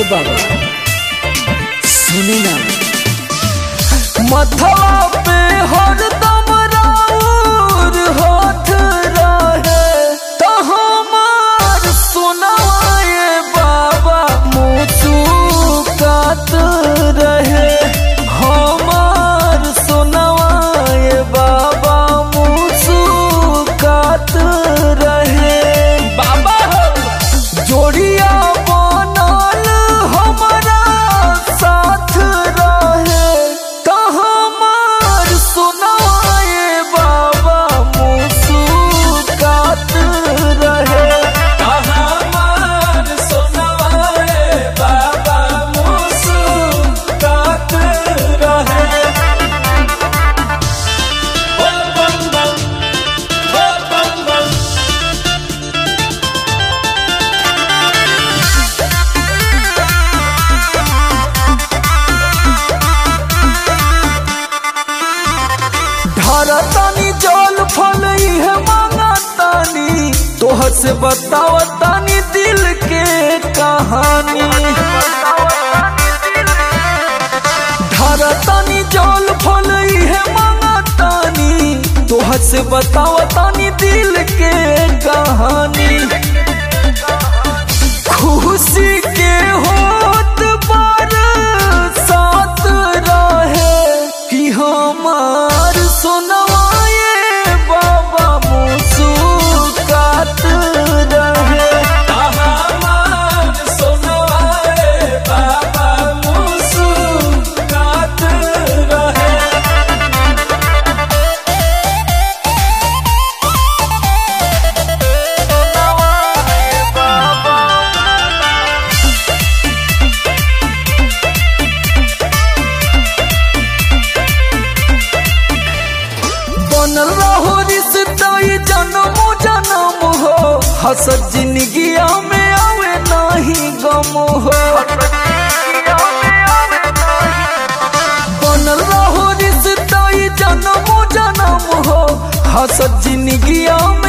बाबा सुनी ना मथवा पे हरदम राउर हाथ रहे तो हमार सुनवाए बाबा मुचुकात रहे हमार सुनवाए बाबा मुचुकात रहे बाबा हो जोड़िया बनल हमारा साथ रहे तो हमार सुनाए बाबा मुस्कुरात रहे तो हमार सुनाए बाबा मुस्कुरात रहे बम बम बम बम बम बम धरतानी जल फल इहे मांगतानी तोहर से बतावतानी दिल के कहानी धरतानी जल फल इहे मांगतानी तोहर से बतावतानी दिल के कहानी खुशी के होत पर साथ रहे कि हमार सुनवाए बाबा मुस्कुरात रहे हमार सुनवाए बाबा मुस्कुरात रहे बनल रहो रिश्ता ये जन्म जन्म हो हसत जिंदगिया में आवे नहीं गम हो बनल रहो रिश्ता ये जन्म जन्म हो हसत जिंदगिया में